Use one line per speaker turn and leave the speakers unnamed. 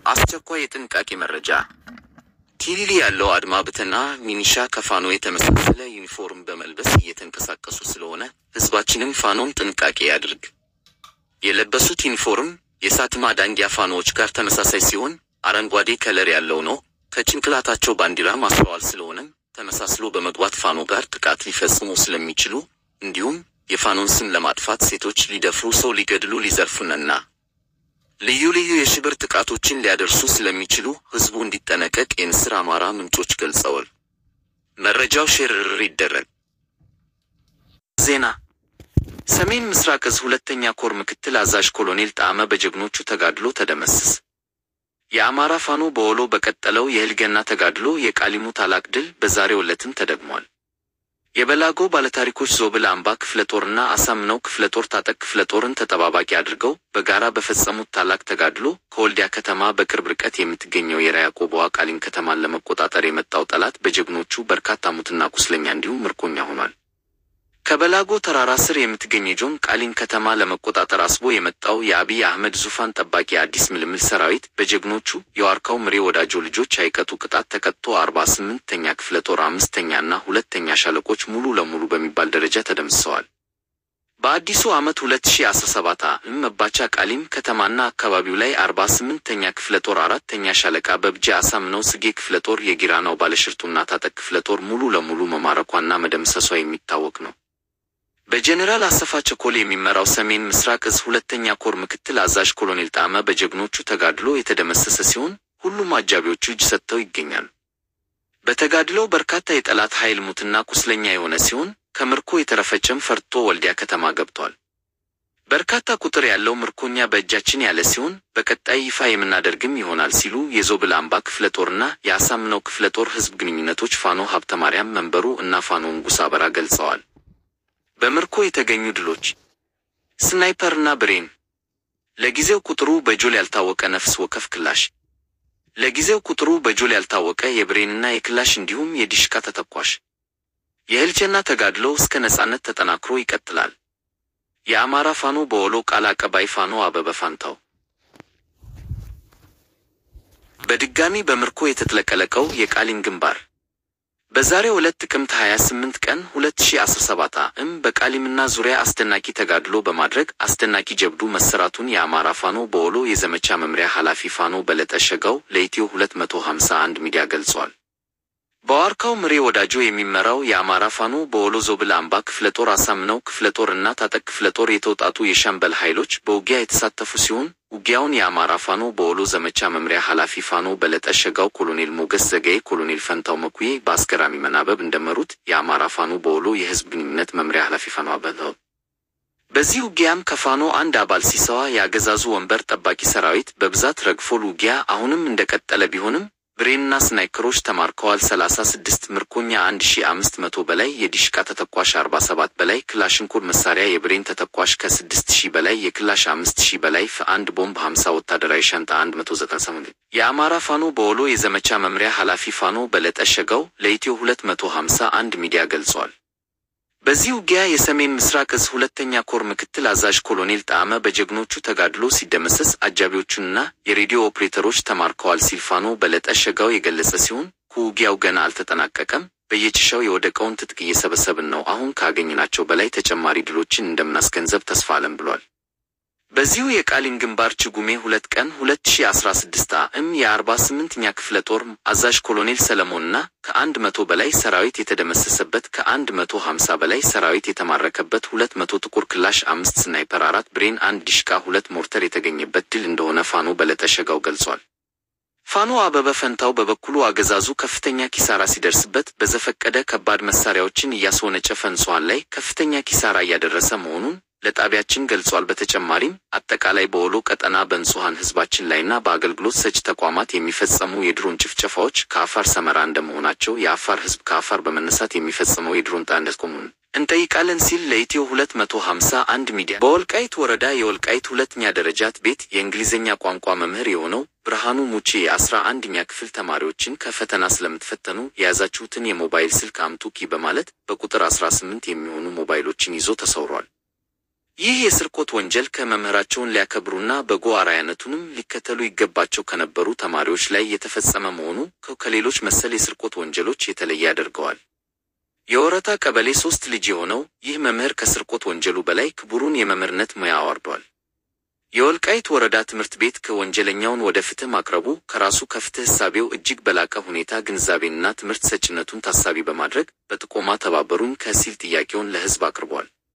አስቸኳይ የጥንቃቄ መረጃ። ቲሊሊ ያለው አድማ ብተና ሚኒሻ ከፋኖ የተመሳሰለ ዩኒፎርም በመልበስ እየተንቀሳቀሱ ስለሆነ ህዝባችንም ፋኖን ጥንቃቄ ያድርግ። የለበሱት ዩኒፎርም የሳትማ ዳንጊያ ፋኖዎች ጋር ተመሳሳይ ሲሆን አረንጓዴ ከለር ያለው ነው። ከጭንቅላታቸው ባንዲራ ማስተዋል ስለሆነም ተመሳስሎ በመግባት ፋኖ ጋር ጥቃት ሊፈጽሙ ስለሚችሉ እንዲሁም የፋኖን ስም ለማጥፋት ሴቶች ሊደፍሩ፣ ሰው ሊገድሉ፣ ሊዘርፉንና ልዩ ልዩ የሽብር ጥቃቶችን ሊያደርሱ ስለሚችሉ ህዝቡ እንዲጠነቀቅ የንስር አማራ ምንጮች ገልጸዋል። መረጃው ሼርር ይደረግ። ዜና ሰሜን ምስራቅ እዝ ሁለተኛ ኮር ምክትል አዛዥ ኮሎኔል ጣዕመ በጀግኖቹ ተጋድሎ ተደመሰሰ። የአማራ ፋኖ በወሎ በቀጠለው የህልገና ተጋድሎ የቃሊሙ ታላቅ ድል በዛሬው ዕለትም ተደግሟል። የበላጎ ባለታሪኮች ዞብል አምባ ክፍለ ጦርና አሳምነው ክፍለ ጦር ታጠቅ ክፍለ ጦርን ተጠባባቂ አድርገው በጋራ በፈጸሙት ታላቅ ተጋድሎ ከወልዲያ ከተማ በቅርብ ርቀት የምትገኘው የራያ ቆቦዋ ቃሊም ከተማን ለመቆጣጠር የመጣው ጠላት በጀግኖቹ በርካታ ሙትና ቁስለኛ እንዲሁም ምርኮኛ ሆኗል። ከበላጎ ተራራ ስር የምትገኝ የጆን ቃሊም ከተማ ለመቆጣጠር አስቦ የመጣው የአብይ አህመድ ዙፋን ጠባቂ አዲስ ምልምል ሰራዊት በጀግኖቹ የዋርካው ምሬ ወዳጆ ልጆች አይቀጡ ቅጣት ተቀጥቶ አርባ ስምንተኛ ክፍለ ጦር አምስተኛ እና ሁለተኛ ሻለቆች ሙሉ ለሙሉ በሚባል ደረጃ ተደምስሰዋል። በአዲሱ ዓመት 2017 ዓ.ም መባቻ ቃሊም ከተማና አካባቢው ላይ 48ኛ ክፍለ ጦር አራተኛ ሻለቃ በብጃ አሳምነው ስጌ ክፍለ ጦር የጊራናው ባለሽርጡና ታጠቅ ክፍለ ጦር ሙሉ ለሙሉ መማረኳና መደምሰሷ የሚታወቅ ነው። በጀኔራል አሰፋ ቸኮል የሚመራው ሰሜን ምስራቅ እዝ ሁለተኛ ኮር ምክትል አዛዥ ኮሎኔል ጣዕመ በጀግኖቹ ተጋድሎ የተደመሰሰ ሲሆን ሁሉም አጃቢዎቹ እጅ ሰጥተው ይገኛሉ። በተጋድሎው በርካታ የጠላት ኃይል ሙትና ቁስለኛ የሆነ ሲሆን ከምርኮ የተረፈጨም ፈርቶ ወልዲያ ከተማ ገብቷል። በርካታ ቁጥር ያለው ምርኮኛ በእጃችን ያለ ሲሆን በቀጣይ ይፋ የምናደርግም ይሆናል ሲሉ የዞብል አምባ ክፍለ ጦርና የአሳምነው ክፍለ ጦር ህዝብ ግንኙነቶች ፋኖ ሀብተ ማርያም መንበሩ እና ፋኖ ንጉሥ አበራ ገልጸዋል። በምርኮ የተገኙ ድሎች ስናይፐርና ብሬን፣ ለጊዜው ቁጥሩ በጆል ያልታወቀ ነፍስ ወከፍ ክላሽ፣ ለጊዜው ቁጥሩ በጆል ያልታወቀ የብሬንና የክላሽ እንዲሁም የዲሽካ ተተኳሽ። የህልቸና ተጋድሎ እስከ ነጻነት ተጠናክሮ ይቀጥላል። የአማራ ፋኖ በወሎ ቃል አቀባይ ፋኖ አበበ ፋንታው በድጋሚ በምርኮ የተጥለቀለቀው የቃሊም ግንባር በዛሬው ዕለት ጥቅምት 28 ቀን 2017 ዓ.ም በቃሊምና ዙሪያ አስደናቂ ተጋድሎ በማድረግ አስደናቂ ጀብዱ መሰራቱን የአማራ ፋኖ በወሎ የዘመቻ መምሪያ ኃላፊ ፋኖ በለጠ ሸጋው ለኢትዮ 251 ሚዲያ ገልጿል። በዋርካው ምሬ ወዳጆ የሚመራው የአማራ ፋኖ በወሎ ዞብል አምባ ክፍለ ጦር አሳምነው ክፍለ ጦር እና ታጠቅ ክፍለ ጦር የተውጣጡ የሻምበል ኃይሎች በውጊያ የተሳተፉ ሲሆን ውጊያውን የአማራ ፋኖ በወሎ ዘመቻ መምሪያ ኃላፊ ፋኖ በለጠ ሸጋው፣ ኮሎኔል ሞገስ ዘገዬ፣ ኮሎኔል ፈንታው መኩዬ በአስገራሚ መናበብ እንደመሩት የአማራ ፋኖ በወሎ የህዝብ ግንኙነት መምሪያ ኃላፊ ፋኖ አበለው። በዚህ ውጊያም ከፋኖ አንድ አባል ሲሰዋ የአገዛዙ ወንበር ጠባቂ ሰራዊት በብዛት ረግፎል። ውጊያ አሁንም እንደቀጠለ ቢሆንም ብሬንና ስናይከሮች ተማርከዋል። 36 ምርኮኛ 1500 በላይ የዲሽቃ ተተኳሽ 47 በላይ ክላሽንኮር መሳሪያ የብሬን ተተኳሽ ከ6000 በላይ የክላሽ 5000 በላይ አንድ ቦምብ 50 ወታደራዊ ሻንጣ 198 የአማራ ፋኖ በወሎ የዘመቻ መምሪያ ኃላፊ ፋኖ በለጠ ሸጋው ለኢትዮ 251 ሚዲያ ገልጿል። በዚህ ውጊያ የሰሜን ምስራቅ እዝ ሁለተኛ ኮር ምክትል አዛዥ ኮሎኔል ጣዕመ በጀግኖቹ ተጋድሎ ሲደመሰስ አጃቢዎቹንና የሬዲዮ ኦፕሬተሮች ተማርከዋል ሲል ፋኖ በለጠ ሸጋው የገለጸ ሲሆን ውጊያው ገና አልተጠናቀቀም። በየጭሻው የወደቀውን ትጥቅ እየሰበሰብን ነው። አሁን ካገኝናቸው በላይ ተጨማሪ ድሎችን እንደምናስገንዘብ ተስፋ አለን ብሏል። በዚሁ የቃሊም ግንባር ችጉሜ ሁለት ቀን 2016 ዓ.ም የ48ኛ ክፍለ ጦር አዛዥ ኮሎኔል ሰለሞንና ከአንድ መቶ በላይ ሰራዊት የተደመሰሰበት ከአንድ መቶ ሀምሳ በላይ ሰራዊት የተማረከበት ሁለት መቶ ጥቁር ክላሽ አምስት ስናይፐር አራት ብሬን አንድ ዲሽቃ ሁለት ሞርተር የተገኘበት ድል እንደሆነ ፋኖ በለጠ ሸጋው ገልጿል። ፋኖ አበበ ፈንታው በበኩሉ አገዛዙ ከፍተኛ ኪሳራ ሲደርስበት በዘፈቀደ ከባድ መሳሪያዎችን እያስወነጨፈ ንጹሃን ላይ ከፍተኛ ኪሳራ እያደረሰ መሆኑን ለጣቢያችን ገልጿል። በተጨማሪም አጠቃላይ በወሎ ቀጠና በንጹሃን ህዝባችን ላይና በአገልግሎት ሰጪ ተቋማት የሚፈጸሙ የድሮን ጭፍጨፋዎች ከአፋር ሰመራ እንደመሆናቸው የአፋር ህዝብ ከአፋር በመነሳት የሚፈጽመው የድሮን ጣ እንዲያስቆሙን እንጠይቃለን ሲል ለኢትዮ 251 ሚዲያ በወልቃይት ወረዳ የወልቃይት ሁለተኛ ደረጃት ቤት የእንግሊዝኛ ቋንቋ መምህር የሆነው ብርሃኑ ሙቼ የአስራ አንደኛ ክፍል ተማሪዎችን ከፈተና ስለምትፈተኑ የያዛችሁትን የሞባይል ስልክ አምጡ ኪ በማለት በቁጥር 18 የሚሆኑ ሞባይሎችን ይዞ ተሰውሯል። ይህ የስርቆት ወንጀል ከመምህራቸውን ሊያከብሩና በጎ አርአያነቱንም ሊከተሉ ይገባቸው ከነበሩ ተማሪዎች ላይ የተፈጸመ መሆኑ ከሌሎች መሰል የስርቆት ወንጀሎች የተለየ ያደርገዋል። የወረታ ቀበሌ ሶስት ልጅ የሆነው ይህ መምህር ከስርቆት ወንጀሉ በላይ ክቡሩን የመምህርነት ሙያ አዋርዷል። የወልቃይት ወረዳ ትምህርት ቤት ከወንጀለኛውን ወደ ፍትህ ማቅረቡ ከራሱ ከፍትህ እሳቤው እጅግ በላቀ ሁኔታ ግንዛቤንና ትምህርት ሰጭነቱን ታሳቢ በማድረግ በጥቆማ ተባበሩኝ ከሲል ጥያቄውን ለሕዝብ አቅርቧል።